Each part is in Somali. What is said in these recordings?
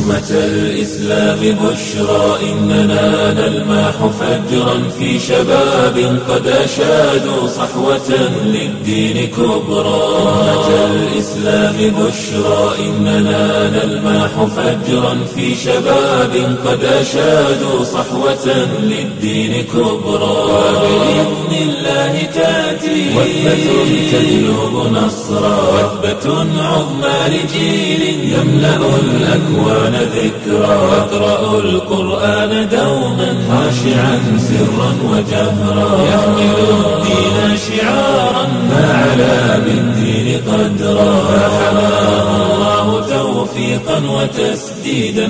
أمة الإسلام بشرى إننا نلمح فجرا في شباب قد أشادوا صحوة للدين كبرى أمة الإسلام بشرى إننا نلمح فجرا في شباب قد أشادوا صحوة للدين كبرى وبإذن الله تأتي وثبة تجلب نصرا وثبة عظمى لجيل يملأ الأكوان ذكرا يقرأ القرآن دوما خاشعا سرا وجهرا يحمل الدين شعارا فعلى بالدين قدرا فحماه الله توفيقا وتسديدا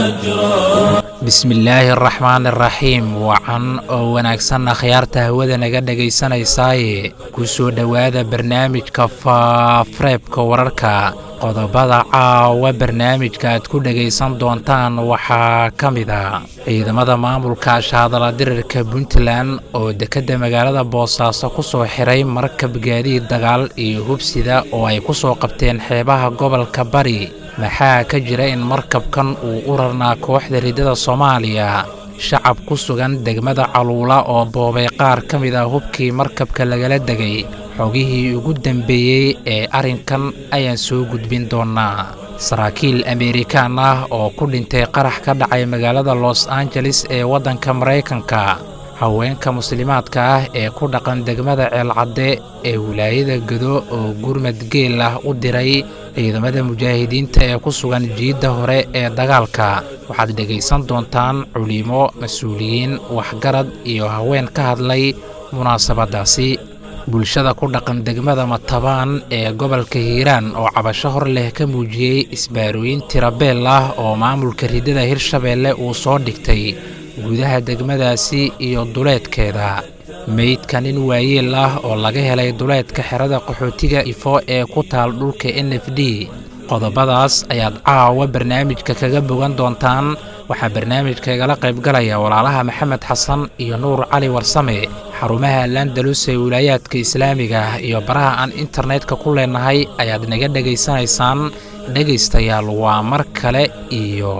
وأجرا bismillaahi araxmaan iraxiim wacan oo wanaagsanna khiyaarta hawada naga dhegaysanaysaay ku soo dhowaada barnaamijka faafreebka wararka qodobada caawa barnaamijka aad ku dhegaysan doontaan waxaa ka mid a ciidamada maamulka shaadala dirirka puntland oo dekedda magaalada boosaaso ku soo xiray markab gaadiid dagaal iyo hubsida oo ay ku soo qabteen xeebaha gobolka bari maxaa ka jira in markabkan uu u rarnaa kooxda riddada soomaaliya shacab ku sugan degmada caluula oo boobay qaar ka mid ah hubkii markabka lagala degay xogihii ugu dambeeyey ee arrinkan ayaan soo gudbin doonnaa saraakiil ameerikaan ah oo ku dhintay qarax ka dhacay magaalada los angeles ee waddanka maraykanka haweenka muslimaadka ah ee ku dhaqan degmada ceelcadde ee wilaayada gedo oo gurmad geel ah u diray ciidamada mujaahidiinta ee ku sugan jiidda hore ee dagaalka waxaad dhegaysan doontaan culimo mas-uuliyiin waxgarad iyo haween ka hadlay munaasabaddaasi bulshada ku dhaqan degmada matabaan ee gobolka hiiraan oo cabasho hor leh ka muujiyey isbaarooyin tirabeel ah oo maamulka riddada hirshabeelle uu soo dhigtay gudaha degmadaasi iyo duleedkeeda meydka nin waayeel ah oo laga helay duleedka xerada qaxootiga ifo ee ku taal dhulka n f d qodobadaas ayaad caawa barnaamijka kaga bogan doontaan waxaa barnaamijka igala qaybgalaya walaalaha maxamed xasan iyo nuur cali warsame xarumaha landalus ee wilaayaadka islaamiga ah iyo baraha aan internetka ku leenahay ayaad naga dhegaysanaysaan dhegaystayaal waa mar kale iyo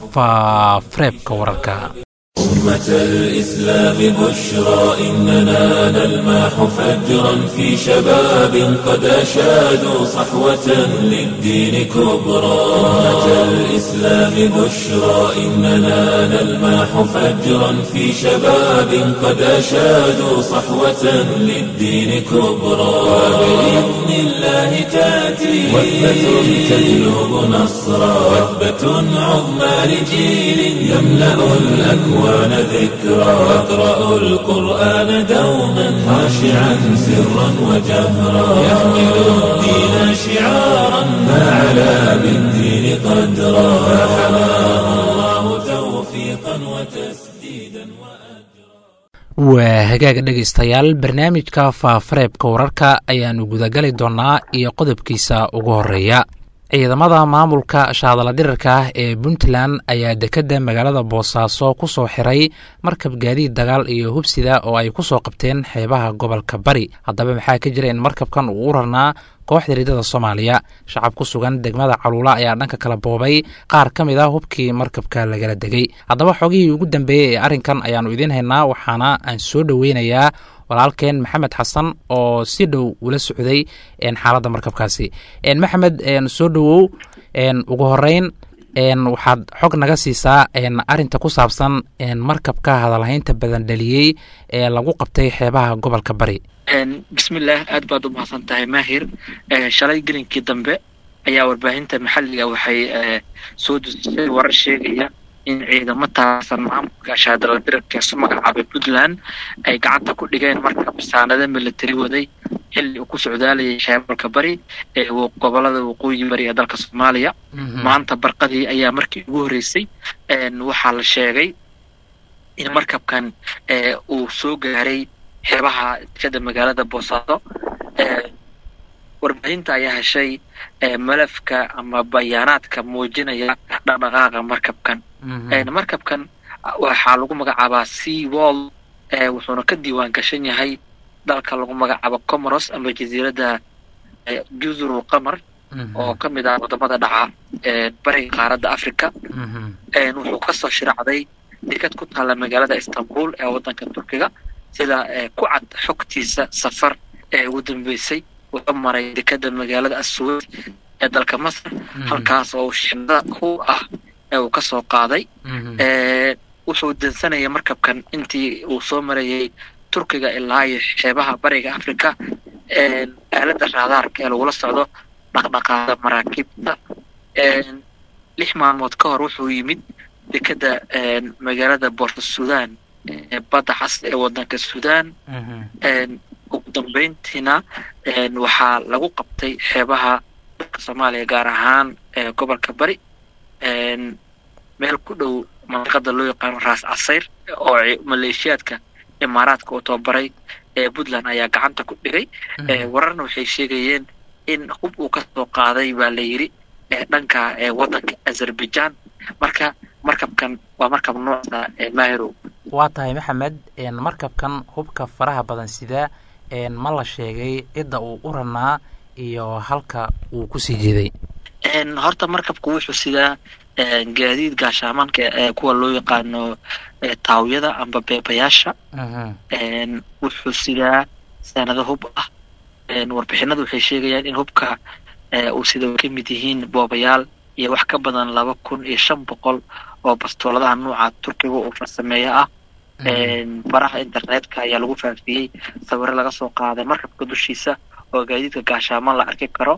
faafreebka wararka أمة الإسلام بشرى إننا نلمح فجرا في شباب قد أشادوا صحوة للدين كبرى أمة الإسلام بشرى إننا نلمح فجرا في شباب قد أشادوا صحوة للدين كبرى وبإذن الله تأتي وثبة تجلب نصرا وثبة عظمى لجيل يملأ الأكوان القرآن ذكرا واقرأ القرآن دوما خاشعا سرا وجهرا يحمل الدين شعارا فعلى بالدين قدرا فحماه الله توفيقا وتسديدا waa hagaaga dhegaystayaal barnaamijka faafareebka wararka ayaannu gudagali doonnaa iyo qodobkiisa ugu horreeya ciidamada maamulka shaadala dirarka ah ee puntland ayaa dekedda magaalada boosaaso ku soo xiray markab gaadiid dagaal iyo hubsida oo ay ku soo qabteen xeebaha gobolka bari haddaba maxaa ka jira in markabkan uu u rarnaa kooxda riddada soomaaliya shacab ku sugan degmada caluula ayaa dhanka kala boobay qaar ka mid ah hubkii markabka lagala degay haddaba xogihii ugu dambeeyey ee arrinkan ayaannu idiin haynaa waxaana aan soo dhoweynayaa walaalkeen maxamed xasan oo si dhow ula socday xaaladda markabkaasi maxamed soo dhowow ugu horeyn waxaad xog naga siisaa arinta ku saabsan markabka hadalhaynta badan dhaliyey ee lagu qabtay xeebaha gobolka bari bismillaah aad baad u mahadsan tahay maahir shalay gelinkii dambe ayaa warbaahinta maxalliga waxay soo dusisay warar sheegaya in ciidamo taasan maamulka shaadala dirarka isu magacaabay puntland ay gacanta ku dhigeen markab saanado militari waday xilli uu ku socdaalayay sheebalka bari ee gobolada waqooyi bari ee dalka soomaaliya maanta barqadii ayaa markii ugu horreysay waxaa la sheegay in markabkan uu soo gaaray xeebaha dekada magaalada boosaaso warbaahinta ayaa heshay malafka ama bayaanaadka muujinaya dhaqdhaqaaqa markabkan markabkan waxaa lagu magacaabaa sea wall wuxuuna ka diiwaan gashan yahay dalka lagu magacaabo comoros ama jasiiradda juzurul qamar oo ka mid ah wadamada dhaca bariga qaaradda africa wuxuu kasoo shiracday dekad ku taalla magaalada istanbul ee waddanka turkiga sida ku cad xogtiisa safar ee ugu dambeysay wuxuu maray dekada magaalada assuud ee dalka masar halkaas oo shixnada ku ah ee uu kasoo qaaday wuxuu dansanayay markabkan intii uu soo marayay turkiga ilaa iyo xeebaha bariga africa aalada raadaarka ee lagula socdo dhaqdhaqaada maraakiibta lix maalmood ka hor wuxuu yimid dekada magaalada boorta sudan ee badda cas ee wadanka sudan ugu dambeyntiina waxaa lagu qabtay xeebaha dalka soomaaliya gaar ahaan gobolka bari meel ku dhow mandiqada loo yaqaano raas casayr oo maleeshiyaadka imaaraadka uu tababaray ee puntland ayaa gacanta ku dhigay wararna waxay sheegayeen in hub uu kasoo qaaday baa la yidhi dhanka wadanka azerbaijan marka markabkan waa markab nooca maahirow waa tahay maxamed markabkan hubka faraha badan sidaa ma la sheegay cidda uu u ranaa iyo halka uu kusii jeeday horta markabku wuxuu sidaa gaadiid gaashaamanka ee kuwa loo yaqaano taawyada amba beebayaasha wuxuu sidaa sanado hub ah warbixinadu waxay sheegayaan in hubka uu sida ka mid yihiin boobayaal iyo wax ka badan laba kun iyo shan boqol oo bastooladaha nuuca turkiga uu farsameeyo ah baraha internetka ayaa lagu faafiyey sawiro laga soo qaaday markabka dushiisa oo gaadiidka gaashaaman la arki karo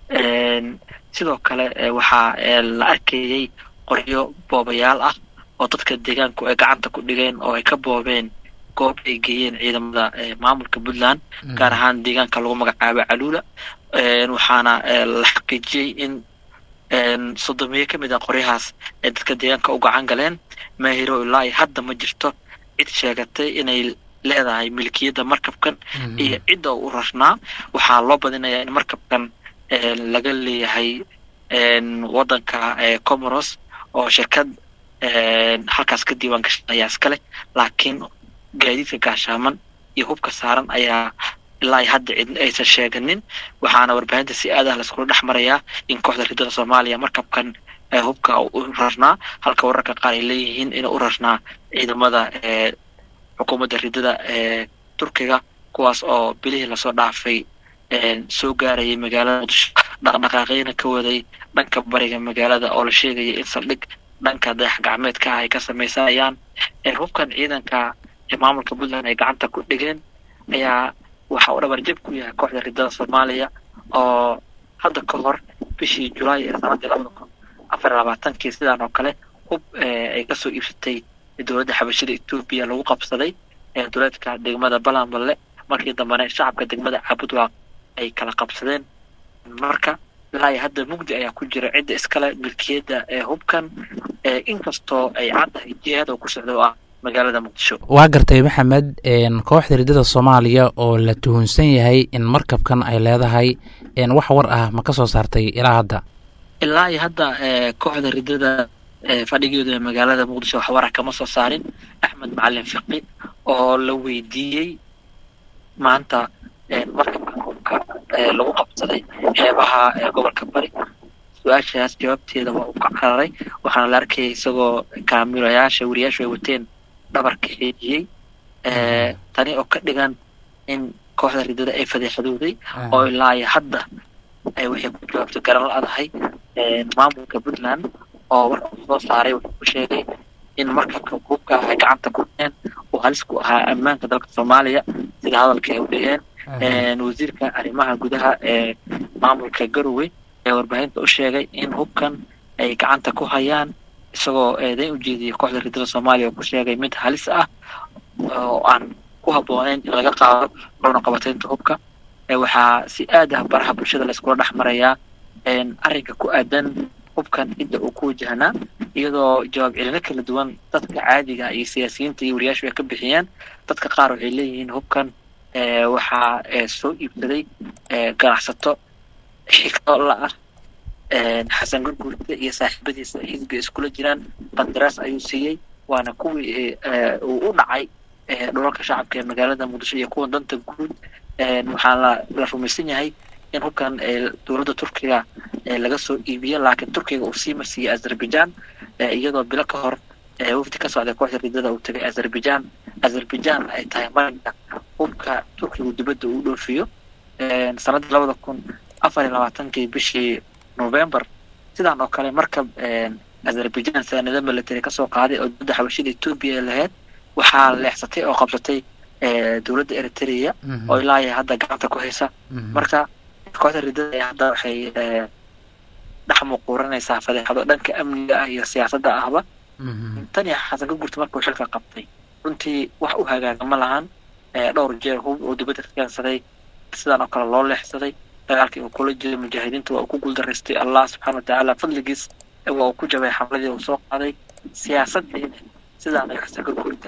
sidoo kale waxaa la arkayey qoryo boobayaal ah oo dadka deegaanku ay gacanta ku dhigeen oo ay ka boobeen goob ay geeyeen ciidamada maamulka puntland gaar ahaan deegaanka lagu magacaabo caluula waxaana la xaqiijiyey in soddomiyo ka mid ah qoryahaas ay dadka deegaanka u gacan galeen maahiro ilaa hadda ma jirto cid sheegatay inay leedahay milkiyadda markabkan iyo cidda u rarnaa waxaa loo badinayaa in markabkan laga leeyahay waddanka comoros oo shirkad halkaas ka diiwaan gashan ayaa iskale laakiin gaadiidka gaashaaman iyo hubka saaran ayaa ilaa iyo hadda cid aysan sheeganin waxaana warbaahinta si aad ah laiskula dhex marayaa in kooxda ridada soomaaliya markabkan hubka u rarnaa halka wararka qaar ay leeyihiin inuu u rarnaa ciidamada xukuumadda ridada ee turkiga kuwaas oo bilihii lasoo dhaafay soo gaarayay magaalada muqdisho dhaqdhaqaaqyana ka waday dhanka bariga magaalada oo la sheegaya in saldhig dhanka dayax gacmeedka ah ay ka samaysanayaan hubkan ciidanka maamulka puntland ay gacanta ku dhigeen ayaa waxa uu dhabarjab ku yahay kooxda ridada soomaaliya oo hadda ka hor bishii julaay ee sanadii labada kun afar iyo labaatankii sidaan oo kale hub ay kasoo iibsatay dowladda xabashada etoobiya lagu qabsaday duleedka degmada balanballe markii dambena shacabka degmada cabudwaaq ay kala qabsadeen marka ilaa iyo hadda mugdi ayaa ku jira cidda iskale milkiyadda ee hubkan inkastoo ay caddahay jihaad oo ku socda oo ah magaalada muqdisho waa gartay maxamed kooxda ridada soomaaliya oo la tuhunsan yahay in markabkan ay leedahay wax war ah ma ka soo saartay ilaa hadda ilaa iyo hadda kooxda ridada fadhigeedu ee magaalada muqdisho wax warah kama soo saarin axmed macalin fiqi oo la weydiiyey maanta markabkan hubka lagu qabsaday xeebaha gobolka bari su-aashaas jawaabteeda waa uu ka cararay waxaana la arkayay isagoo kaamilayaasha wariyaashu ay wateen dhabarka xeejiyey tani oo ka dhigan in kooxda ridada ay fadeexadooday oo ilaa iyo hadda ay waxay ku jawaabto garan la-dahay maamulka puntland oo warka soo saaray wuxuu ku sheegay in markabka hubka ay gacanta ku dhigeen uu halis ku ahaa ammaanka dalka soomaaliya sida hadalka ay u dhigeen wasiirka arrimaha gudaha ee maamulka garowe ee warbaahinta u sheegay in hubkan ay gacanta ku hayaan isagoo eedayn u jeediyay kooxda ridada soomaaliya oo ku sheegay mid halis ah oo aan ku habbooneyn in laga qaado loona qabataynta hubka waxaa si aad ah baraha bulshada layskula dhex marayaa arrinka ku aadan hubkan cidda uu ku wajahnaa iyadoo jawaab celino kala duwan dadka caadiga iyo siyaasiyiinta iyo wariyaashu ay ka bixiyeen dadka qaar waxay leeyihiin hubkan waxaa soo iibsaday ganacsato xigto la ah xasan gurgurta iyo saaxiibadiisa xisbiga iskula jiraan bandaraas ayuu siiyey waana kuwii uu u dhacay dhulalka shacabka ee magaalada muqdisho iyo kuwa danta guud waxaa la rumaysan yahay in hubkan dowladda turkiga laga soo iibiyo laakiin turkiga uu sii marsiiyey azerbaijan iyadoo bilo ka hor wafdi ka socday kooxda ridada uu tagay azerbaijan azerbaijan ay tahay marinka hubka turkigu dibadda uu dhoofiyo sanadii labada kun afar iyo labaatankii bishii november sidaan oo kale markab azerbaijan saanado military kasoo qaaday oo dowladda xabashida etoobiya ay lahayd waxaa leexsatay oo qabsatay dowladda eritrea oo ilaa iyo hadda gacanta ku haysa marka kooxda ridada hadda waxay dhex muquuranaysaa fadeexado dhanka amniga ah iyo siyaasadda ahba tan iyo xasan ka gurta markuu xilka qabtay runtii wax u hagaaga ma lahan dhowr jeer hub oo dibadda ka keensaday sidaan oo kale loo leexsaday dagaalkii uu kula jiray mujaahidiinta waa uu ku guuldaraystay allah subxaana watacaala fadligiis waa uu ku jabay xamladii uu soo qaaday siyaasaddiina sidaan ay xasan ka gurta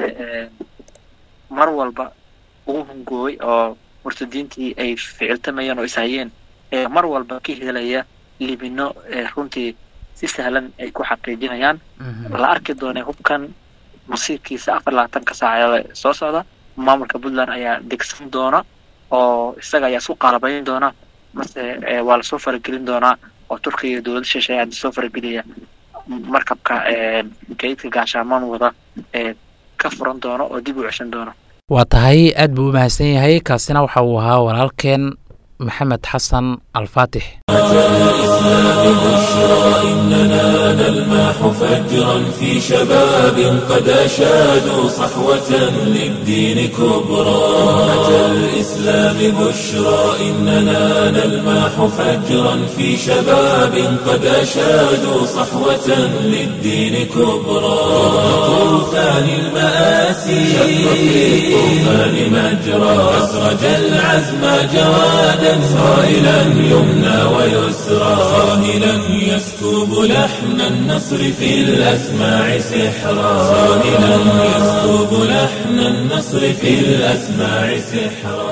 mar walba ugu hungoobay oo murtadiintii ay ficiltamayeen oo ishayeen mar walba ka helaya libino runtii si sahlan ay ku xaqiijinayaan la arki doonay hubkan masiirkiisa afar labaatanka saacadood soo socda maamulka puntland ayaa degsan doona oo isaga ayaa isku qaalabayn doona mase waa lasoo faragelin doonaa oo turkiga iyo dowladda shisheeye hadii soo farageliya markabka kaydka gaashaamaan wada ee ka furan doono oo dib u ceshan doono waa tahay aad buu u mahadsan yahay kaasina waxa uu ahaa walaalkeen maxamed xasan alfaatix الإسلام بشرى إننا نلمح فجرا في شباب قد أشادوا صحوة للدين كبرى أمة الإسلام بشرى إننا نلمح فجرا في شباب قد أشادوا صحوة للدين كبرى طوفان المآسي شق في الطوفان مجرى أسرج العزم جوادا صائلا يمنى ويسرى صاهلا يسكب لحن النصر في الأسماع سحرا صاهلا يسكب لحن النصر في الأسماع سحرا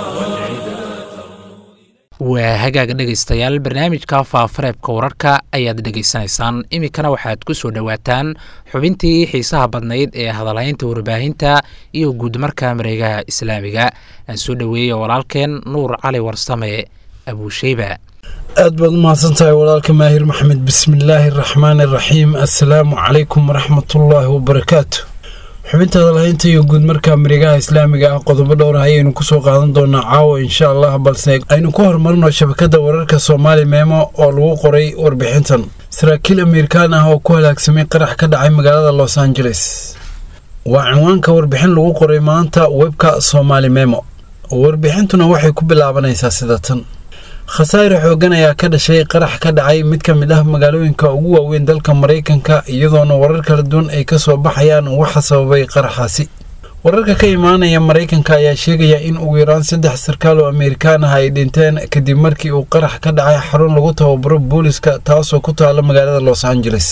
waa hagaaga dhegaystayaal barnaamijka faafareebka wararka ayaad dhegaysanaysaan iminkana waxaad ku soo dhowaataan xubintii xiisaha badnayd ee hadalhaynta warbaahinta iyo guudmarka mareegaha islaamiga aan soo dhoweeya walaalkeen nuur cali warsame abuusheyba aad baad umahadsan tahay walaalka maahir maxmed bismillaahi araxmaani araxiim assalaamu calaykum waraxmatullaahi wabarakaatu xubinta hadalhaynta iyo guud markaa mareegaha islaamiga ah qodobo dhowr ayaynu kusoo qaadan doonaa caawa insha allah balse aynu ku horumarno shabakada wararka soomaali meemo oo lagu qoray warbixintan saraakiil amerikaan ah oo ku halaagsamay qarax ka dhacay magaalada los angeles waa cinwaanka warbixin lagu qoray maanta webka soomaali memo warbixintuna waxay ku bilaabanaysaa sida tan khasaare xoogan ayaa ka dhashay qarax ka dhacay mid ka mid ah magaalooyinka ugu waaweyn dalka maraykanka iyadoona warar kala duwan ay ka soo baxayaan waxa sababay qaraxaasi wararka ka imaanaya maraykanka ayaa sheegaya in ugu yaraan saddex sarkaal oo amerikaan ah ay dhinteen kadib markii uu qarax ka dhacay xarun lagu tababaro booliska taasoo ku taala magaalada los angeles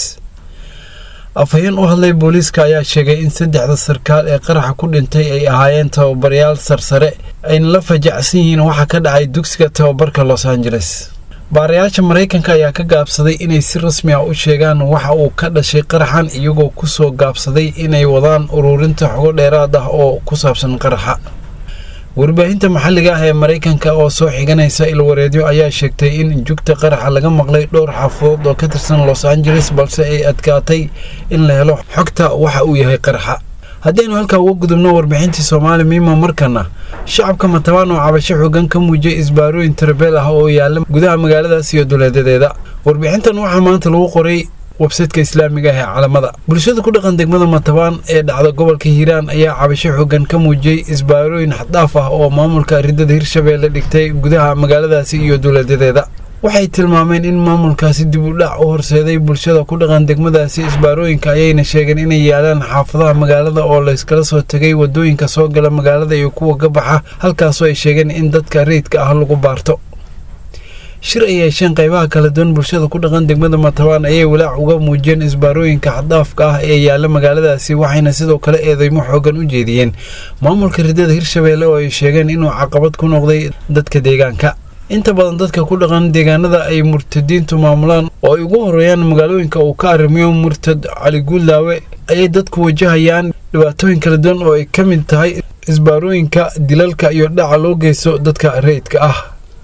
afhayeen u hadlay booliiska ayaa sheegay in saddexda sarkaal ee qaraxa ku dhintay ay ahaayeen tababarayaal sarsare ayna la fajacsan yihiin waxa ka dhacay dugsiga tababarka los angeles baarayaasha maraykanka ayaa ka gaabsaday inay si rasmi ah u sheegaan waxa uu ka dhashay qaraxan iyagoo kusoo gaabsaday inay wadaan ururinta xogo dheeraad ah oo ku saabsan qaraxa warbaahinta maxalliga ah ee maraykanka oo soo xiganaysa ilwareedyo ayaa sheegtay in jugta qaraxa laga maqlay dhowr xaafadood oo ka tirsan los angeles balse ay adkaatay in la helo xogta waxa uu yahay qaraxa haddaynu halkaa uga gudubno warbixintii soomaali miima markana shacabka matabaan oo cabasho xoogan ka muujiyay isbaarooyin tarbeel ah oo yaalla gudaha magaaladaas iyo duleedadeeda warbixintan waxaa maanta lagu qoray websaytka islaamiga ah ee calamada bulshada ku dhaqan degmada matabaan ee dhacda gobolka hiiraan ayaa cabasho xoogan ka muujiyey isbaarooyin xaddhaaf ah oo maamulka ridada hirshabeelle dhigtay gudaha magaaladaasi iyo duleedadeeda waxay tilmaameen in maamulkaasi dib u dhac u horseeday bulshada ku dhaqan degmadaasi isbaarooyinka ayayna sheegeen inay yaalaan xaafadaha magaalada oo layskala soo tegay wadooyinka soo gala magaalada iyo kuwa ka baxa halkaasoo ay sheegeen in dadka rayidka ah lagu baarto shir ay yeesheen qaybaha kala duwan bulshada ku dhaqan degmada matabaan ayay walaac uga muujiyeen isbaarooyinka xaddaafka ah ee yaalla magaaladaasi waxayna sidoo kale eedeymo xoogan u jeediyeen maamulka ridada hirshabeelle oo ay sheegeen inuu caqabad ku noqday dadka deegaanka inta badan dadka ku dhaqan deegaanada ay murtadiintu maamulaan oo ay ugu horeeyaan magaalooyinka uu ka arrimiyo murtad cali guuldaawe ayay dadku wajahayaan dhibaatooyin kala duwan oo ay ka mid tahay isbaarooyinka dilalka iyo dhaca loo geysto dadka rayidka ah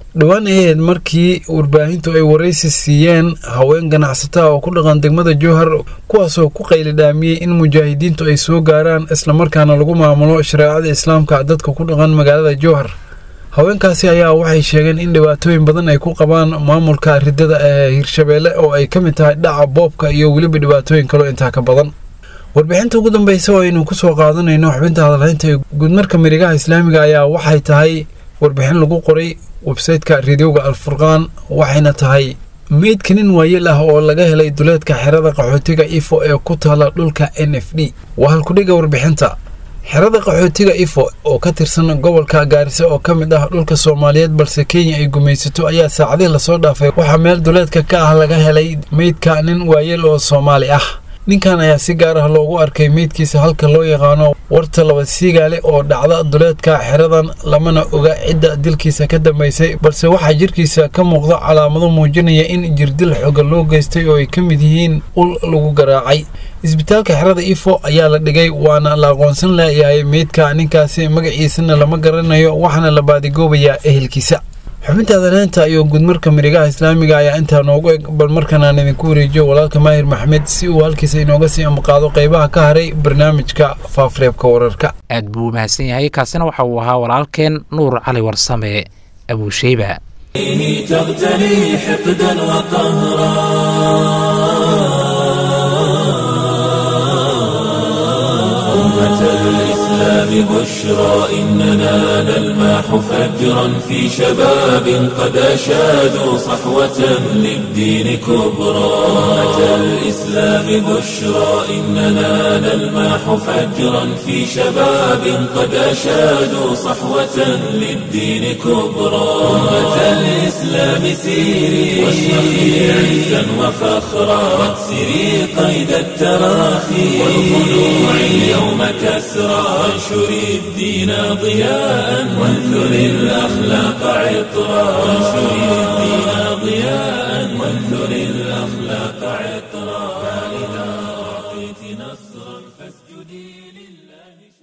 dhowaan aheyd markii warbaahintu ay waraysi siiyeen haween ganacsataa oo ku dhaqan degmada jowhar kuwaasoo ku qaylidhaamiyey in mujaahidiintu ay soo gaaraan islamarkaana lagu maamulo shareecada islaamka dadka ku dhaqan magaalada jowhar haweenkaasi ayaa waxay sheegeen in dhibaatooyin badan ay ku qabaan maamulka ridada ee hirshabeelle oo ay ka mid tahay dhaca boobka iyo weliba dhibaatooyin kaloo intaa ka badan warbixinta ugu dambeysa oo aynu kusoo qaadanayno xubinta hadalhaynta ee guudmarka marigaha islaamiga ayaa waxay tahay warbixin lagu qoray websayteka radioga alfurqaan waxayna tahay meydka nin waayeel ah oo laga helay duleedka xerada qaxootiga ifo ee ku taala dhulka n f d waa halkudhiga warbixinta xerada qaxootiga ifo oo ka tirsan gobolka gaarisa oo ka mid ah dhulka soomaaliyeed balse kenya ay gumaysato ayaa saacadihii lasoo dhaafay waxaa meel duleedka ka ah laga helay meydka nin waayeel oo soomaali ah ninkan ayaa si gaar ah loogu arkay meydkiisa halka loo yaqaano warta laba siigaale oo dhacda duleedka xeradan lamana oga cidda dilkiisa ka dambeysay balse waxaa jirkiisa ka muuqda calaamado muujinaya in jirdil xoga loo geystay oo ay ka mid yihiin ul lagu garaacay isbitaalka xerada ifo ayaa la dhigay waana la aqoonsan layahay meydka ninkaasi magaciisana lama garanayo waxaana la baadigoobayaa ehelkiisa xubinta adaleenta iyo gudmarka marigaha islaamiga ayaa intaa noogu eg bal markan aan idinku wareejiyo walaalka maahir maxmed si uu halkiisa inooga sii ambaqaado qaybaha ka haray barnaamijka faafreebka wararka aad buu u mahadsan yahay kaasina waxa uu ahaa walaalkeen nuur cali warsame abuusheyba تغتلي حقدا وقهرا أمة الإسلام بشرى إننا نلماح فجرا في شباب قد أشادوا صحوة للدين كبرى أمة الإسلام بشرى إننا نلماح فجرا في شباب قد أشادوا صحوة للدين كبرى أمة الإسلام سيري واشرخي عزا وفخرا واكسري قيد التراخي والخلوع اليوم كسرى وانشري الدين ضياء وانثري الأخلاق عطرا وانشري الدين ضياء وانثري الأخلاق عطرا فإذا أعطيت نصرا فاسجدي لله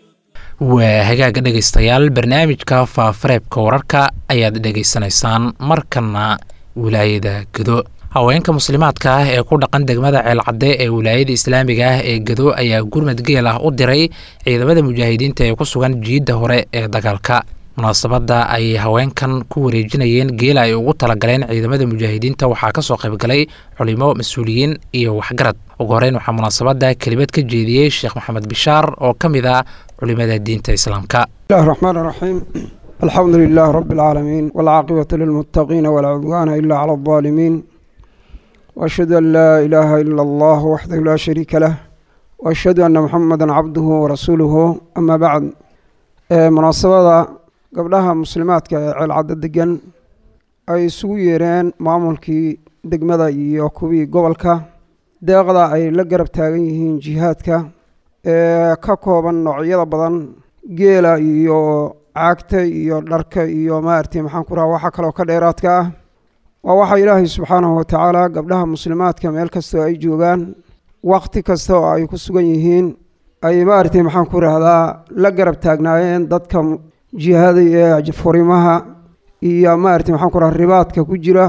waa hagaaga dhegaystayaal barnaamijka faafareebka wararka ayaad dhegaysanaysaan markana wilaayada gedo haweenka muslimaadka ah ee ku dhaqan degmada ceelcadde ee wilaayada islaamiga ah ee gedo ayaa gurmad geel ah u diray ciidamada mujaahidiinta ee ku sugan jiidda hore ee dagaalka munaasabadda ay haweenkan ku wareejinayeen geela ay ugu talagaleen ciidamada mujaahidiinta waxaa kasoo qaybgalay culimo mas-uuliyiin iyo waxgarad ugu horeyn waxaa munaasabadda kelimad ka jeediyey sheekh maxamed bishaar oo ka mid ah culimada diinta islaamka الله الرحمن الرحيم الحمد لله رب العالمين والعاقبة للمتقين ولا عدوان إلا على الظالمين وأشهد أن لا إله إلا الله وحده لا شريك له وأشهد أن محمدا عبده ورسوله أما بعد آه، مناسبة قبلها مسلمات كالعدد دقن أي سويرين معمولكي degmada iyo kuwii gobolka deeqda ay la garab taagan yihiin jihaadka ee ka kooban noocyada badan geela iyo caagta iyo dharka iyo maaragtay maxaan ku raha waxa kaloo ka dheeraadka ah waa waxa ilaahay subxaanahu watacaala gabdhaha muslimaadka meel kastoo ay joogaan waqti kasta oo ay ku sugan yihiin ay maaragtay maxaan ku rahdaa la garab taagnaayeen dadka jihaada ee furimaha iyo maaragtay maxaan ku raha ribaadka ku jira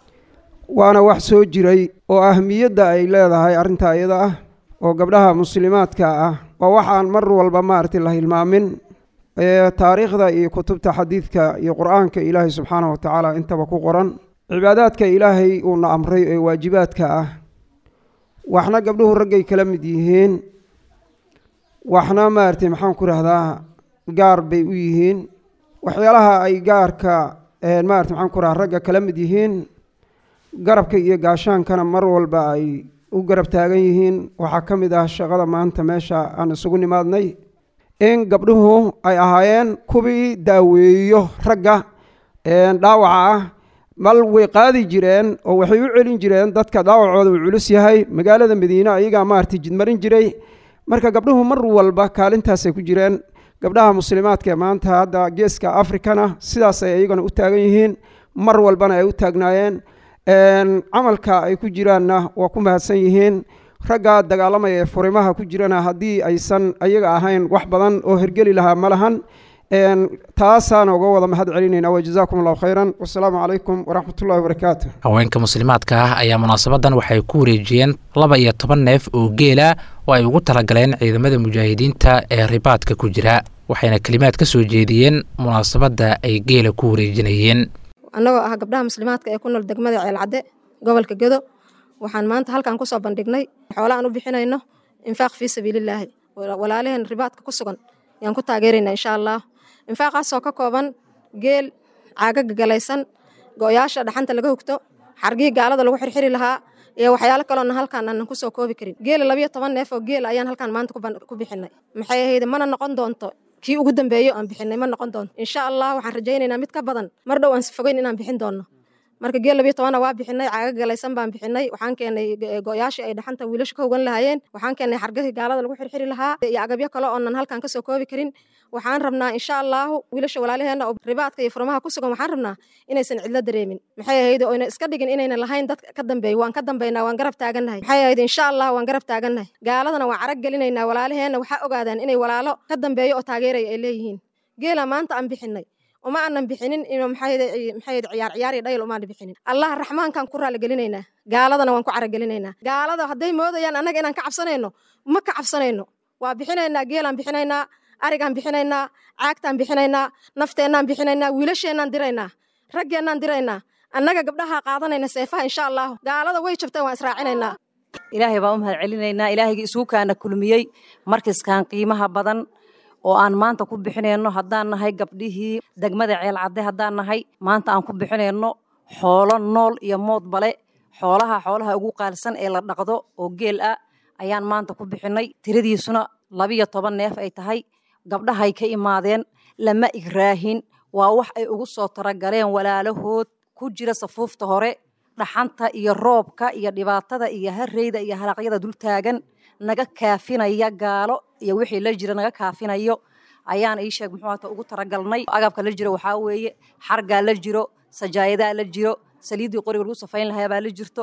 waana wax soo jiray oo ahmiyadda ay leedahay arrinta iyada ah oo gabdhaha muslimaadka ah waa waxaan mar walba maaragtay la hilmaamin ee taariikhda iyo kutubta xadiidka iyo qur-aanka ilaahay subxaanahu watacaala intaba ku qoran cibaadaadka ilaahay uuna amray ee waajibaadka ah waxna gabdhuhu raggay kala mid yihiin waxna maaragtay maxaan ku rahdaa gaar bay u yihiin waxyaalaha ay gaarka maarata maxaan ku rahaa ragga kala mid yihiin garabka iyo gaashaankana mar walba ay u garab taagan yihiin waxaa ka mid ah shaqada maanta meesha aan isugu nimaadnay in gabdhuhu ay ahaayeen kuwii daaweeyo ragga dhaawaca ah mal way qaadi jireen oo waxay u celin jireen dadka dhaawacooda uu culus yahay magaalada madiine ayagaa maaragtay jidmarin jiray marka gabdhuhu mar walba kaalintaasay ku jireen gabdhaha muslimaadka ee maanta hadda geeska afrikana sidaasay iyagana u taagan yihiin mar walbana ay u taagnaayeen camalka ay ku jiraanna waa ku mahadsan yihiin ragga dagaalamaya ee furimaha ku jirana haddii aysan ayaga ahayn wax badan oo hergeli lahaa ma lahan taasaan uga wada mahad celinayna wajazaakum allahu khayran wasalaamu calaykum waraxmatullahi wabarakaatu haweenka muslimaadka ah ayaa munaasabadan waxay ku wareejiyeen laba iyo toban neef oo geela oo ay ugu talagaleen ciidamada mujaahidiinta ee ribaadka ku jira waxayna kelimaad ka soo jeediyeen munaasabadda ay geela ku wareejinayeen annagoo ah gabdhaha muslimaadka ee ku nool degmada ceelcadde gobolka gedo waxaan maanta halkan kusoo bandhignay xoola aan u bixinayno infaaq fii sabiilillaahi walaalaheen ribaadka ku sugan yaan ku taageeraynaa insha allah infaaqaasoo ka kooban geel caagaga galaysan go-yaasha dhaxanta laga hugto xargihii gaalada lagu xirxiri lahaa iyo waxyaalo kaloona halkaan aanan kusoo koobi karin geela labayo toban neef oo geel ayaan halkaan maanta ku bixinay maxay ahayd mana noqon doonto kii ugu dambeeyo aan bixinay ma noqon doonto insha allah waxaan rajaynaynaa mid ka badan mar dhow aan sifogeyn inaan bixin doonno marka geel labiyo tobana waa bixinay caaga galaysan baan bixinay waxaan keenay go-yaashii ay dhaxanta wiilasha ka hogan lahaayeen waxaan keenay xargahii gaalada lagu xirxiri lahaa iyo agabyo kale oonan halkan kasoo koobi karin waxaan rabnaa insha allahu wiilasha walaalaheena oo ribaadka iyo furmaha ku sugan waxaan rabnaa inaysan cidlo dareemin maxay ahayd oyna iska dhigin inayna lahayn dad ka dambeeyo waan ka dambaynaa waan garab taagannahay maxay ahayd insha allah waan garab taagannahay gaaladana waan carag gelinaynaa walaalaheena waxaa ogaadaan inay walaalo ka dambeeyo oo taageeraya ay leeyihiin geela maanta aan bixinay uma aanan bixinin maxay ciyaar ciyaar iyo dhayl umaan bixinin allah raxmaankaan ku raali gelinaynaa gaaladana waan ku caragelinaynaa gaalada hadday moodayaan annaga inaan ka cabsanayno ma ka cabsanayno waa bixinaynaa geelaan bixinaynaa arigaan bixinaynaa caagtaan bixinaynaa nafteennaan bixinaynaa wiilasheenaan diraynaa raggeennaan diraynaa annaga gabdhaha qaadanayna seefaha insha allahu gaalada way jabteen waan israacinaynaa ilaahay baan u mahad celinaynaa ilaahayga isuukaana kulmiyey markiskan qiimaha badan oo aan maanta ku bixinayno haddaan nahay gabdhihii degmada ceelcadde haddaan nahay maanta aan ku bixinayno xoolo nool iyo mood bale xoolaha xoolaha ugu qaalsan ee la dhaqdo oo geel ah ayaan maanta ku bixinay tiradiisuna labiyo toban neef ay tahay gabdhahay ka imaadeen lama igraahin waa wax ay ugu soo taragaleen walaalahood ku jira safuufta hore dhaxanta iyo roobka iyo dhibaatada iyo hareyda iyo halaqyada dultaagan naga kaafinaya gaalo iyo wixii la jira naga kaafinayo ayaan ii sheeg muxuu hata ugu taragalnay agabka la jiro waxaa weeye xargaa la jiro sajaayadaa la jiro saliiddii qoriga lagu safayn lahaa baa la jirto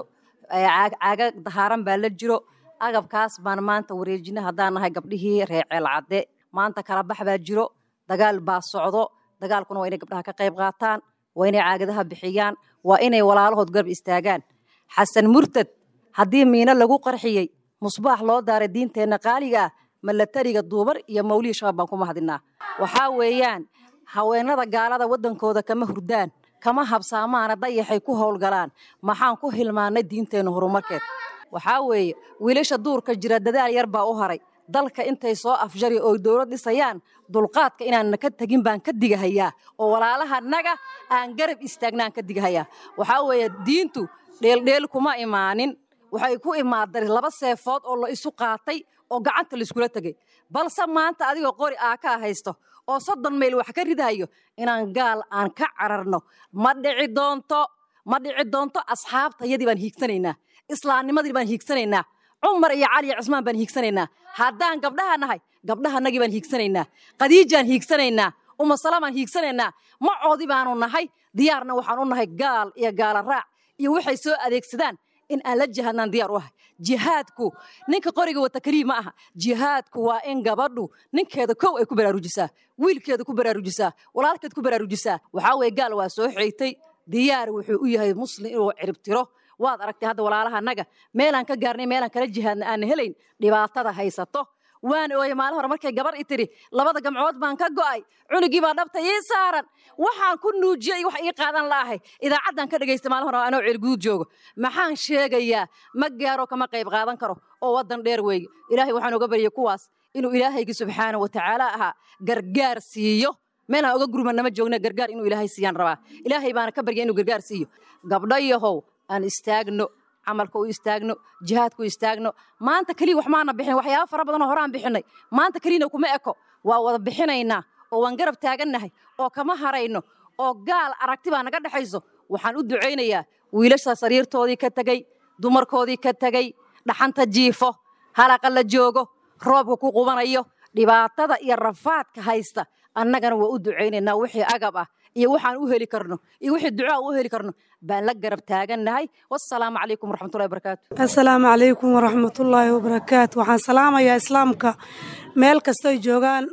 caaga dahaaran baa la jiro agabkaas baan maanta wareejina haddaan nahay gabdhihii reer ceelcadde maanta kala bax baa jiro dagaal baa socdo dagaalkuna waa inay gabdhaha ka qayb qaataan waa inay caagadaha bixiyaan waa inay walaalahood garab istaagaan xasan murtad haddii miino lagu qarxiyey musbaax loo daaray diinteenna qaaliga ah malatariga duubar iyo mawlihii shabaab baan ku mahadinaa waxaa weeyaan haweenada gaalada waddankooda kama hurdaan kama habsaamaana dayaxay ku howlgalaan maxaan ku hilmaannay diinteenna horumarkeed waxaa weeye wiilasha duurka jira dadaal yar baa u haray dalka intay soo afjari oo dowlad dhisayaan dulqaadka inaanna ka tegin baan ka digahayaa oo walaalaha naga aan garab istaagnaan ka digahayaa waxaa weeye diintu dheeldheel kuma imaanin waxay ku imaaday laba seefood oo la isu qaatay oo gacanta laiskula tegey balse maanta adigoo qori aa kaa haysto oo soddon mayl wax ka ridahayo inaan gaal aan ka cararno ma dhici doonto ma dhici doonto asxaabtayadii baan hiigsanaynaa islaamnimadii baan hiigsanaynaa cumar iyo cali iyo cusmaan baan hiigsanaynaa haddaan gabdhaha nahay gabdhahanagii baan hiigsanaynaa khadiijaan hiigsanaynaa uma salaamaan hiigsanaynaa macoodii baanu nahay diyaarna waxaan u nahay gaal iyo gaala raac iyo waxay soo adeegsadaan in aan la jihadnaan diyaar u ahay jihaadku ninka qoriga wata keliya ma aha jihaadku waa in gabadhu ninkeeda kow ay ku baraarujisaa wiilkeeda ku baraarujisaa walaalkeed ku baraarujisaa waxaa weeye gaal waa soo xigtay diyaar wuxuu u yahay muslim inuu ciribtiro waad aragtay hadda walaalaha meelaan ka gaarnay meelaan kala jihaadna aan helayn dhibaatada haysato waan ooye maalin hore markay gabar i tiri labada gamcood baan ka go'ay cunugii baa dhabta ii saaran waxaan ku nuujiyey wax ii qaadan la'ahay idaacaddaan ka dhagaystay maalin hore anoo ceelguud joogo maxaan sheegayaa ma gaaro kama qayb qaadan karo oo waddan dheer weeye ilaahay waxaan oga baryay kuwaas inuu ilaahaygi subxaana wa tacaala ahaa gargaar siiyo meelaan oga gurmanama joogna gargaar inuu ilaahay siiyaan rabaa ilaahay baana ka barya inuu gargaar siiyo gabdhayahow aan istaagno camalka u istaagno jihaadka u istaagno maanta keliya wax maana bixin waxyaaba fara badanoo horaan bixinay maanta keliyana kuma eko waa wada bixinaynaa oo waan garab taagannahay oo kama harayno oo gaal aragti baa naga dhexayso waxaan u ducaynayaa wiilasha sariirtoodii ka tegey dumarkoodii ka tegey dhaxanta jiifo halaqa la joogo roobka ku qubanayo dhibaatada iyo rafaadka haysta annagana waa u ducaynaynaa wixii agab ah iyo waxaan u heli karno iyo wixii ducaa u heli karno baan la garab taagannahay wassalaamu calaykum waraxmatullahi wabarakaatu assalaamu calaykum waraxmatullaahi wabarakaatu waxaan salaamayaa islaamka meel kastoy joogaan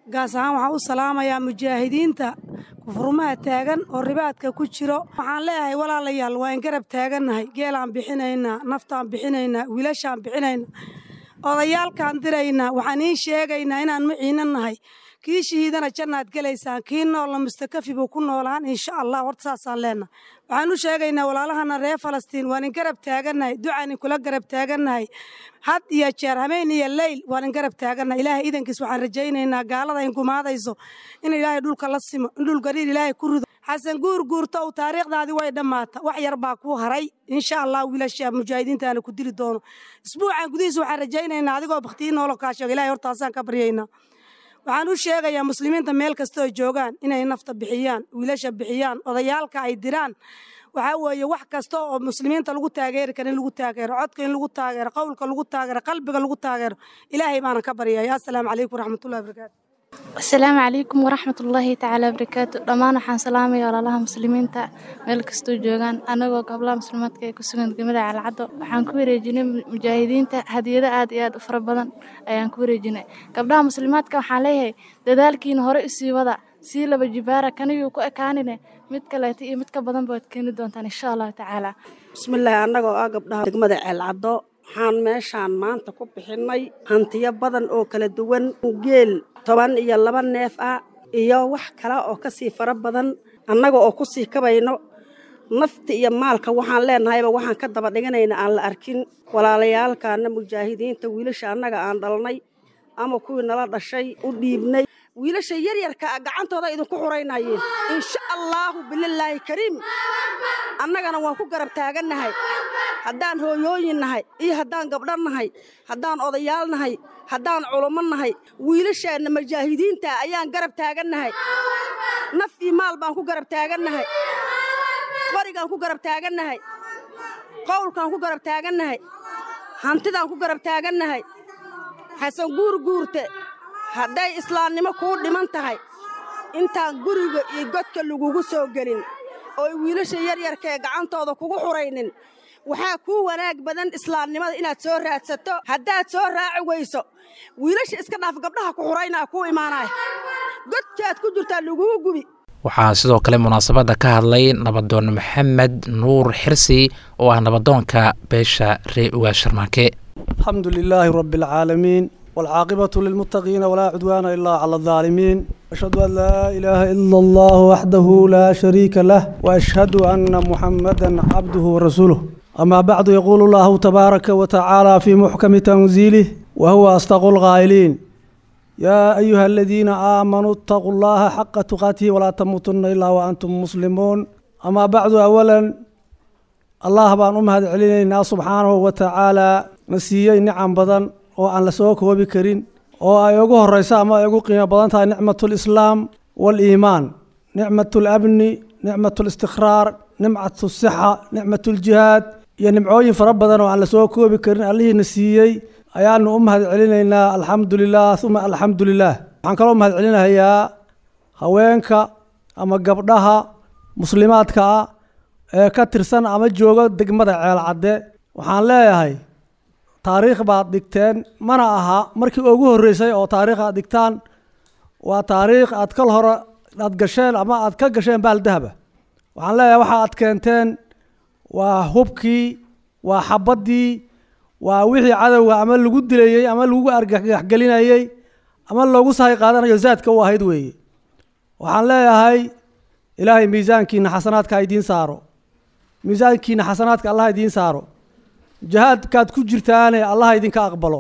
gaas ahaan waxaan u salaamayaa mujaahidiinta kufurmaha taagan oo ribaadka ku jiro waxaan leeyahay walaalayaal waa in garab taagannahay geelaan bixinaynaa naftaan bixinaynaa wiilashaan bixinaynaa odayaalkaan diraynaa waxaan iin sheegaynaa inaan maciinan nahay kii shahiidana jannaad gelaysaan kii noolla mustakafi buu ku noolaan insha allah horta saasaan leenahay waxaan u sheegaynaa walaalahana reer falastiin waan in garab taagannahay ducaan in kula garab taagannahay had iyo jeer habeen iyo leyl waan in garab taagannahay ilaahay idankiis waxaan rajaynaynaa gaalada in gumaadayso in ilaahay dhulka la simo in dhul gariir ilaahay ku rido xasan guur guurto uu taariikhdaadii way dhammaata wax yar baa kuu haray insha allah wiilasha mujaahidiintaana ku dili doono isbuucan gudihiisa waxaan rajaynaynaa adigoo bakhtiyi noolo kaa sheega ilahay hortaasaan ka baryaynaa waxaan u sheegayaa muslimiinta meel kastoo joogaan inay nafta bixiyaan wiilasha bixiyaan odayaalka ay diraan waxaa weeye wax kasta oo muslimiinta lagu taageeri kara in lagu taageero codka in lagu taageero qowlka lagu taageero qalbiga lagu taageero ilaahay baana ka baryaya assalaamu calaykum waraxmatullahi wabarakaatu asalaamu calaykum waraxmatullaahi tacaala wabarakaatu dhammaan waxaan salaamaya walaalaha muslimiinta meel kastoo joogaan anagoo gablaha muslimaadka ee ku sugan degmada calcaddo waxaan ku wareejinay mujaahidiinta hadiyado aad iyo aad u fara badan ayaan ku wareejinay gabdhaha muslimaadka waxaan leeyahay dadaalkiina hore isii wada sii laba jibaara kaniyuu ku ekaanine mid kaleeta iyo mid ka badan baad keeni doontaan insha allahu tacaala bismillaahi annagoo ah gabdhaha degmada ceelcaddo waxaan meeshaan maanta ku bixinnay hantiyo badan oo kala duwan geel toban iyo laba neef ah iyo wax kale oo ka sii fara badan annaga oo ku sii kabayno nafta iyo maalka waxaan leenahayba waxaan ka daba dhiganayna aan la arkin walaalayaalkaana mujaahidiinta wiilasha annaga aan dhalnay ama kuwii nala dhashay u dhiibnay wiilasha yaryarka a gacantooda idinku xuraynayeen insha allaahu bililaahi kariim annagana waan ku garab taagannahay haddaan hooyooyin nahay iyo haddaan gabdho nahay haddaan odayaal nahay haddaan culummo nahay wiilasheenna mujaahidiinta ayaan garab taagannahay naf iyo maal baan ku garab taagannahay qorigaan ku garab taagannahay qowlkaan ku garab taagannahay hantidaan ku garab taagannahay xasan guur guurte hadday islaamnimo kuu dhiman tahay intaan guriga iyo godka lagugu soo gelin ooy wiilasha yaryarka ee gacantooda kugu xuraynin waxaa kuu wanaag badan islaamnimada inaad soo raadsato haddaad soo raaci weyso wiilasha iska dhaaf gabdhaha ku xuraynaa kuu imaanaya godkaad ku jirtaa lagugu gubi waxaa sidoo kale munaasabadda ka hadlay nabadoon maxamed nuur xirsi oo ah nabadoonka beesha ree ugaa sharmaake alxamdu lilaahi rabbi alcaalamiin waalcaaqibatu lilmuttaqiina walaa cudwaana ilaa cala aldaalimiin ashhadu an laa ilaaha ila allah waxdahu laa shariika lah waashhadu anna muxamadan cabduhu warasuuluh amaa bacdu yaquulu allahu tabaaraka wa tacaala fii muxkami tanziilih wa huwa asdaqu lqaa'iliin yaa ayuha aladiina aamanuu itaquu llaha xaqa tuqaatihi walaa tamuutunna ilaa wa antum muslimuun amaa bacdu awalan allah baan u mahad celinaynaa subxaanahu wa tacaalaa na siiyey nicam badan oo aan la soo koobi karin oo ay ugu horeyso ama ay ugu qiimo badan tahay nicmatu lislaam waaliimaan nicmatu labni nicmatu listikhraar nimcatu sixa nicmatu ljihaad iyo nimcooyin fara badan oo aan la soo koobi karin allihiina siiyey ayaanu u mahad celinaynaa alxamdu lilah uma alxamdu lilah waxaan kaloo mahad celinahayaa haweenka ama gabdhaha muslimaadka ah ee ka tirsan ama jooga degmada ceelcadde waxaan leeyahay taariikh baad dhigteen mana aha markii ugu horreysay oo taariikh aad dhigtaan waa taariikh aad kal hore aad gasheen ama aad ka gasheen baaldahaba waxaan leeyahay waxa aad keenteen waa hubkii waa xabaddii waa wixii cadowga ama lagu dilayey ama lagu argagaxgelinayey ama loogu sahay qaadanayo zaadka u ahayd weeye waxaan leeyahay ilaahay miisaankiina xasanaadka ha idiin saaro miisaankiina xasanaadka allah idiin saaro jihaadkaad ku jirtaane allah idinka aqbalo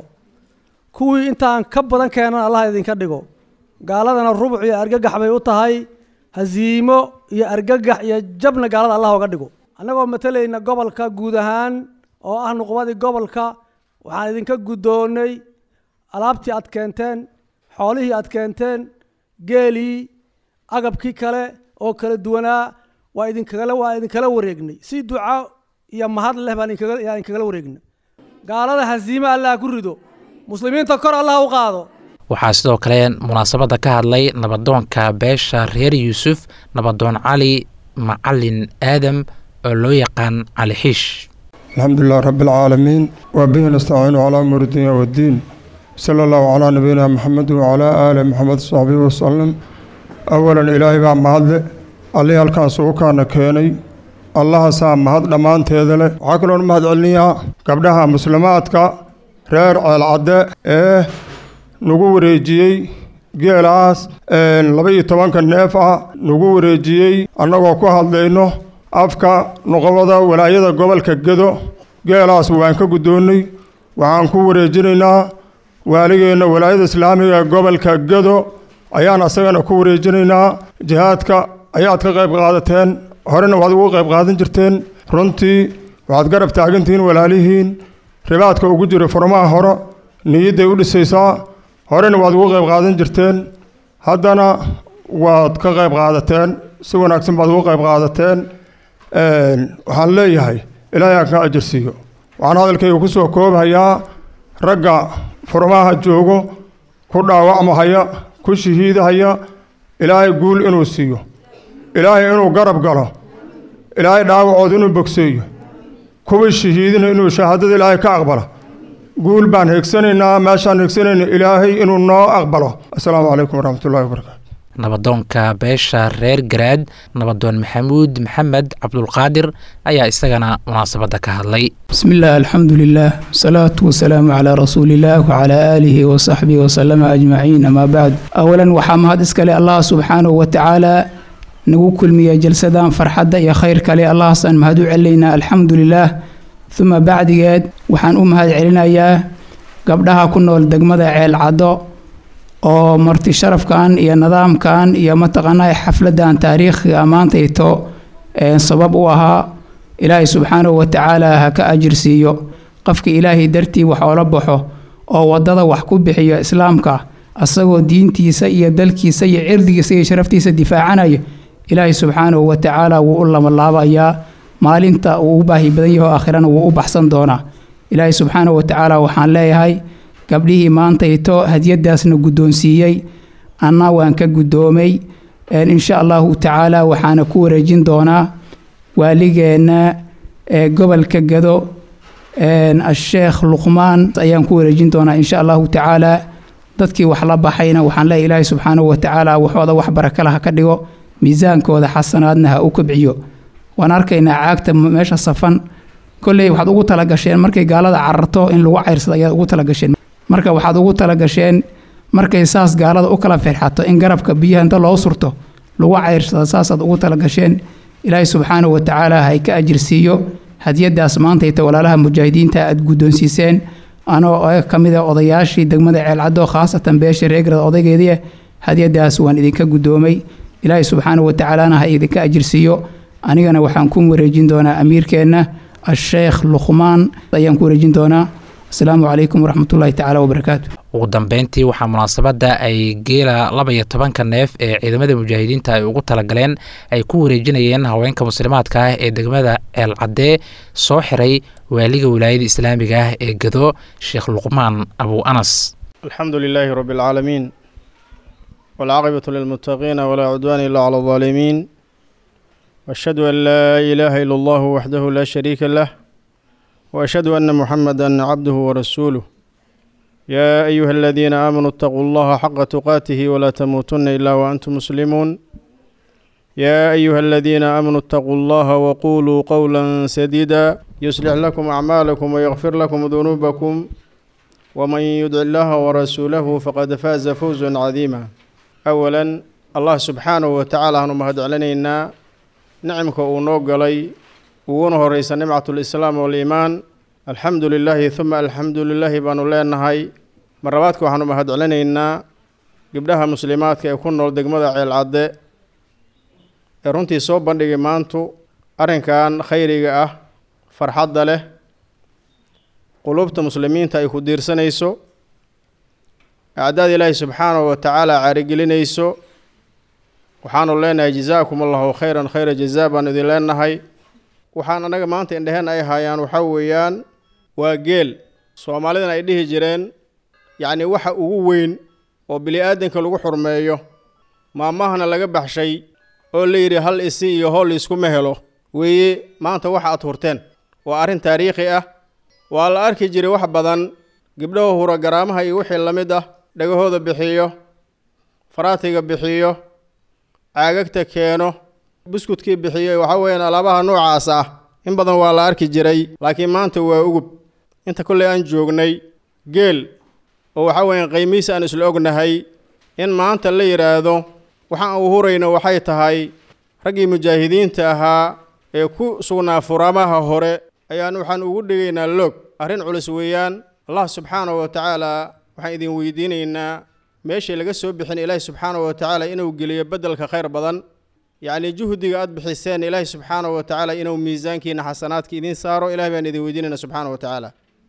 kuwii intaan ka badan keenan allah idinka dhigo gaaladana rubuc iyo argagax bay u tahay hasiimo iyo argagax iyo jabna gaalada allah oga dhigo annagoo matalayna gobolka guud ahaan oo ah nuqbadii gobolka waxaan idinka guddoonnay alaabtii aad keenteen xoolihii aad keenteen geelii agabkii kale oo kala duwanaa waa idinkagala waa idinkala wareegnay si duca iyo mahad leh baan idinkaga yaa idinkagala wareegnay gaalada hasiime allah ku rido muslimiinta kor allah u qaado waxaa sidoo kale munaasabadda ka hadlay nabadoonka beesha reer yuusuf nabadoon cali macalin aadam oo loo yaqaan cali xiish الحمد لله رب العالمين وبه نستعين على أمور الدنيا والدين sala allahu calaa nabiyina maxamed wacalaa aali maxamed saxbihi wasalam awalan ilaahay baa mahadle allihii halkaan sugukaana keenay allahaasaa mahad dhammaanteeda leh waxaa kaloon mahad celinayaa gabdhaha muslimaadka reer ceelcadde ee nagu wareejiyey geelaas laba iyo tobanka neef ah nagu wareejiyey annagoo ku hadlayno afka noqobada walaayada gobolka gedo geelaas waan ka guddoonnay waxaan ku wareejinaynaa waaligeenna walaayada islaamiga ee gobolka gedo ayaan asagana ku wareejinaynaa jihaadka ayaad ka qayb qaadateen horena waad ugu qayb qaadan jirteen runtii waxaad garab taagantihiin walaalihiin ribaadka ugu jira furmaha hore niyadday u dhisaysaa horena waad ugu qayb qaadan jirteen haddana waad ka qayb qaadateen si wanaagsan baad ugu qayb qaadateen waxaan leeyahay ilaahay aan ka ajirsiiyo waxaan hadalkayga ku soo koobhayaa ragga furmaha joogo ku dhaawacmahaya ku shahiidahaya ilaahay guul inuu siiyo ilaahay inuu garab galo ilaahay dhaawacood inuu bogseeyo kuwii shahiidina inuu shahaadada ilaahay ka aqbalo guul baan heegsanaynaa meeshaan heegsanayna ilaahay inuu noo aqbalo assalaamu calaykum waraxmatullahi wabarakaatu nabadoonka beesha reer garaad nabadoon maxamuud maxamed cabdulqaadir ayaa isagana munaasabadda ka hadlay بسم الله الحمد لله والصلاة والسلام على رسول الله وعلى آله وصحبه وسلم أجمعين أما بعد أولا وحام هاد إسكالي الله سبحانه وتعالى نقول كل مية جلسدان فرحدة يا خير كالي الله سان مهدو علينا الحمد لله ثم بعد قاد وحان أم هاد علينا يا قبلها كنا والدقمة عيل عدو oo marti sharafkan iyo nidaamkan iyo mataqaanaa xafladan taariikhiga ammaantayto sabab u ahaa ilaahay subxaanahu watacaala ha ka ajirsiiyo qofka ilaahay dartii wax oola baxo oo wadada wax ku bixiyo islaamka asagoo diintiisa iyo dalkiisa iyo cirdigiisa iyo sharaftiisa difaacanayo ilaahay subxaanahu watacaala wuu u lamalaabayaa maalinta uu u baahi badan yaho aakhirana wuu u baxsan doonaa ilaahay subxaanahu watacaala waxaan leeyahay gabdhihii maantayto hadiyadaasna guddoonsiiyey anna waan ka guddoomay insha allahu tacaala waxaana ku wareejin doonaa waaligeenna ee gobolka gado asheekh luqmaan ayaan ku wareejin doonaa insha allahu tacaala dadkii wax la baxayna waxaan leeyahay ilaahay subxaanahu watacaala waxooda wax barakala ha ka dhigo miisaankooda xasanaadna ha u kobciyo waan arkaynaa caagta meesha safan kolley waxaad ugu talagasheen markay gaalada cararto in lagu cayrsado ayaad ugu talagasheen marka waxaad ugu talagasheen markay saas gaalada u kala firxato in garabka biyaha inta loo surto lagu cayrsado saasaad ugu talagasheen ilaahay subxaanahu watacaala hay ka ajirsiiyo hadiyadaas maantayta walaalaha mujaahidiinta aad guddoonsiiseen anoo ka mid a odayaashii degmada ceelcaddo khaasatan beesha reegrad odaygeedii hadiyadaas waan idinka guddoomay ilaahay subxaanahu watacaalana ha idinka ajirsiiyo anigana waxaan ku wareejin doonaa amiirkeenna asheekh luqmaan ayaan ku wareejin doonaa asalaamu calaykum waraxmatullaahi tacaala wabarakaatu ugu dambeyntii waxaa munaasabadda ay geela laba iyo tobanka neef ee ciidamada mujaahidiinta ay ugu talagaleen ay ku wareejinayeen haweenka muslimaadka ah ee degmada ceelcadee soo xiray waaliga wilaayada islaamiga ah ee gado sheekh luqmaan abu anas alxamdu lilaahi rabi alcaalamiin waalcaaqibatu lilmuttaqiina walaa cudwaana ilaa cala aldaalimiin واشهد ان لا اله الا الله وحده لا شريك له واشهد ان محمدا عبده ورسوله يا ايها الذين امنوا اتقوا الله حق تقاته ولا تموتن الا وانتم مسلمون يا ايها الذين امنوا اتقوا الله وقولوا قولا سديدا يصلح لكم اعمالكم ويغفر لكم ذنوبكم ومن يدع الله ورسوله فقد فاز فوزا عظيما اولا الله سبحانه وتعالى هنمهد علينا nicimka uu noo galay uguna horeysa nimcatulislaam waliimaan alxamdu lilaahi huma alxamdu lilaahi baanu leenahay marlabaadka waxaanu mahadcelinaynaa gabdhaha muslimaadka ee ku nool degmada ceelcadde ee runtii soo bandhigay maantu arrinkan khayriga ah farxadda leh qulubta muslimiinta ay ku diirsanayso acdaad ilaahi subxaanahu wa tacaala caarigelinayso waxaanu leenahay jazaakum allahu khayran khayra jazaa baanu idin leenahay waxaan annaga maanta indheheen ay haayaan waxaa weeyaan waa geel soomaalidana ay dhihi jireen yacni waxa ugu weyn oo bili-aadanka lagu xurmeeyo maamahana laga baxshay oo la yidhi hal isi iyo hool iskuma helo weeye maanta waxa aad hurteen waa arrin taariikhi ah waa la arki jiray wax badan gabdhaha hura garaamaha iyo wixii la mid ah dhagahooda bixiyo faraatiga bixiyo caagagta keeno buskudkii bixiyo waxaa weeyaan alaabaha noocaas ah in badan waa la arki jiray laakiin maanta waa ugub inta kolley aan joognay geel oo waxaa weeyaan qiimihiisa aan isla ognahay in maanta la yidhaahdo waxaan u hurayno waxay tahay raggii mujaahidiinta ahaa ee ku sugnaa furaamaha hore ayaan waxaan ugu dhigaynaa loog arrin culus weeyaan allah subxaanahu wa tacaala waxaan idin weydiinaynaa meeshii laga soo bixin ilaahi subxaanahu wa tacaala inuu geliyo beddelka khayr badan yacni juhdiga aad bixiseen ilaahi subxaanahu wa tacaala inuu miisaankiina xasanaadka idiin saaro ilahi baan idin weydiinayna subxaanahu wa tacaala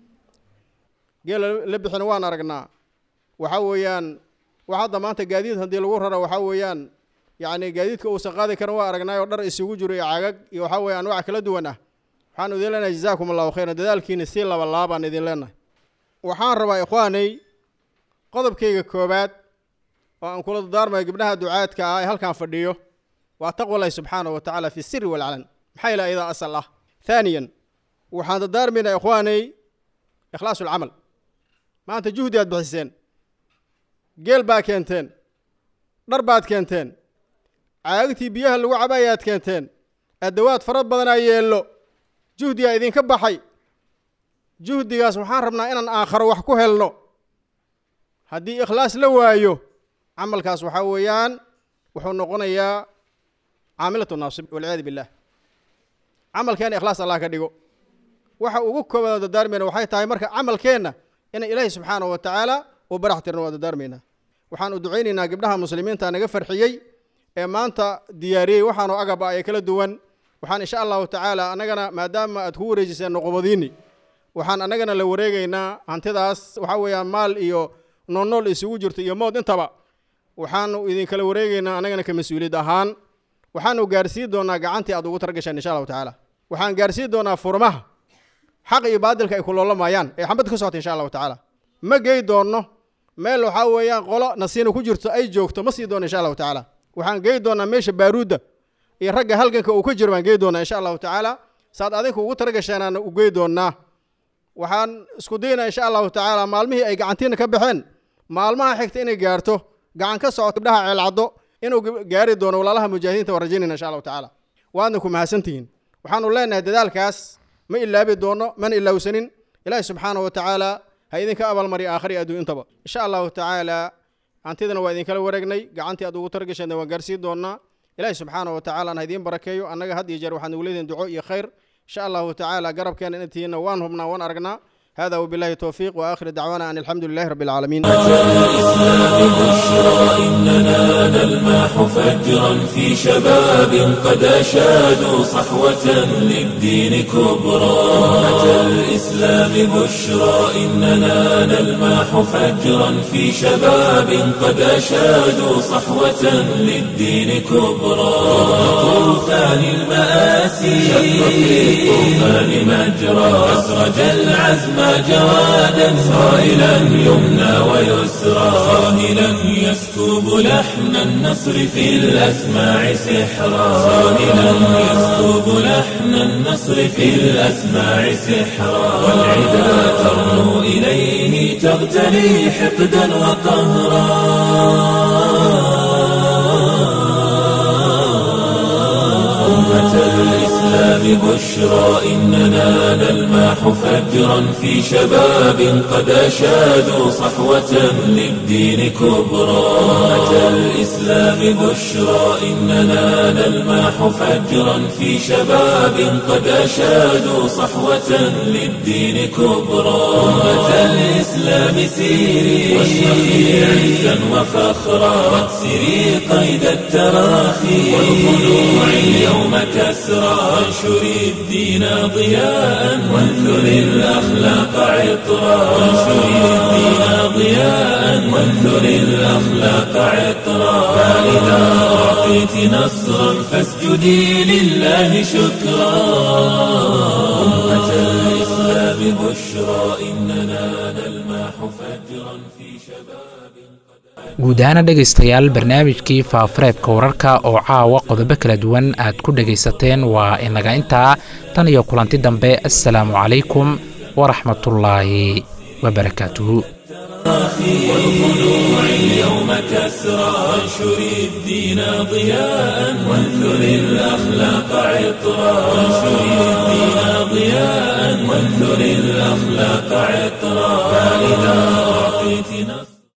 geela la bixin waan aragnaa waxaa weeyaan wax hadda maanta gaadiid haddii lagu raro waxaa weeyaan yacni gaadiidka uusan qaadi karin waa aragnay oo dhar isugu jiro iyo cagag iyo waxaa weeye anwac kala duwan ah waxaan idin leenahay jazaakum allahu khayran dadaalkiina si laba laabaan idin leenahay waxaan rabaa ikhwaanay qodobkayga koobaad oo aan kula dardaarmayo gabdhaha ducaadka ah ee halkan fadhiyo waa taqwalahi subxaanahu wa tacaala fi siri walcalan maxaa ila iyadaa asal ah thaaniyan waxaan dardaarmaynaa ikhwaanay ikhlaasu lcamal maanta juhdi aad bixiseen geel baa keenteen dhar baad keenteen caagagtii biyaha lagu cabayaad keenteen adawaad farad badanaa yeello juhdigaa idinka baxay juhdigaas waxaan rabnaa inaan aakharo wax ku helno haddii ikhlaas la waayo camalkaas waxaa weeyaan wuxuu noqonayaa caamilatu naasib walciyaadu billah camalkeena ikhlaas allah ka dhigo waxa ugu koobaad dardaarmayna waxay tahay marka camalkeenna inay ilaahi subxaanahu wa tacaala u barax tirno waa dardaarmaynaa waxaan u ducaynaynaa gabdhaha muslimiinta naga farxiyey ee maanta diyaariyey waxaanoo agaba ay kala duwan waxaan insha allahu tacaala annagana maadaama aad ku wareejiseen noqobadiini waxaan annagana la wareegaynaa hantidaas waxaa weeyaan maal iyo noolnool isugu jirto iyo mood intaba waxaanu idinkala wareegaynaa annagana ka mas-uuliyad ahaan waxaanu gaarsiin doonaa gacantii aad ugu targasheen insha allahu tacaala waxaan gaarsiin doonaa furmaha xaq iyo baadilka ay kuloolamayaan ee xambad ka socota insha allahu tacaala ma gey doonno meel waxaa weeyaan qolo nasiina ku jirto ay joogto ma sii doono insha allahu tacaala waxaan gey doonaa meesha baaruudda iyo ragga halganka uu ka jiro baan gey doonaa insha allahu tacaala saad adinku ugu taragasheenaana u gey doonaa waxaan isku daynaa insha allahu tacaala maalmihii ay gacantiina ka baxeen maalmaha xigta inay gaarto gacan ka socoto gabdhaha ceelcaddo inuu gaari doono walaalaha mujaahidiinta waan rajaynayna insha allahu tacaala waadna ku mahadsantihiin waxaanu leenahay dadaalkaas ma ilaabi doono mana ilaawsanin ilaahi subxaanahu wa tacaala ha idinka abaalmariya aakhari adduun intaba insha allahu tacaala hantidana waa idinkala wareegnay gacantii aad ugu targasheenna waan gaarsiin doonaa ilaahi subxaanahu wa tacaala ha idiin barakeeyo annaga had iyo jeer waxaan ugu leedihin duco iyo khayr insha allahu tacaala garabkeena intiina waan hubnaa waan aragnaa هذا وبالله التوفيق وآخر دعوانا أن الحمد لله رب العالمين الإسلام بشرى إننا نلمح فجرا في شباب قد أشادوا صحوة للدين كبرى أمة الإسلام بشرى إننا نلمح فجرا في شباب قد أشادوا صحوة للدين كبرى طوفان المآسي شق في الطوفان مجرى أسرج العزم جوادا صائلا يمنى ويسرى صاهلا يسكب لحن النصر في الأسماع سحرا صاهلا يسكب لحن النصر في الأسماع سحرا والعدا ترنو إليه تغتلي حقدا وقهرا أمة الإسلام بشرى إننا نلمح فجرا في شباب قد أشادوا صحوة للدين كبرى أمة الإسلام بشرى إننا نلمح فجرا في شباب قد أشادوا صحوة للدين كبرى أمة الإسلام سيري واشرقي عزا وفخرا واكسري قيد التراخي والخلوع اليوم كسرى وانشري الدين ضياء وانثري الأخلاق عطرا وانشري الدين ضياء وانثري الأخلاق عطرا فإذا أعطيت نصرا فاسجدي لله شكرا أمة الإسلام بشرى إننا نلمح فجرا في شباب guud ahaana dhegaystayaal barnaamijkii faafareebka wararka oo caawa qodobo kala duwan aad ku dhegaysateen waa inaga intaa tan iyo kulanti dambe assalaamu calaykum waraxmatullaahi wabarakaatuhu والخلوع اليوم كسرى وانشر الدين ضياء وانثر الأخلاق عطرا وانشر الدين ضياء وانثر الأخلاق عطرا فإذا أعطيت نصرا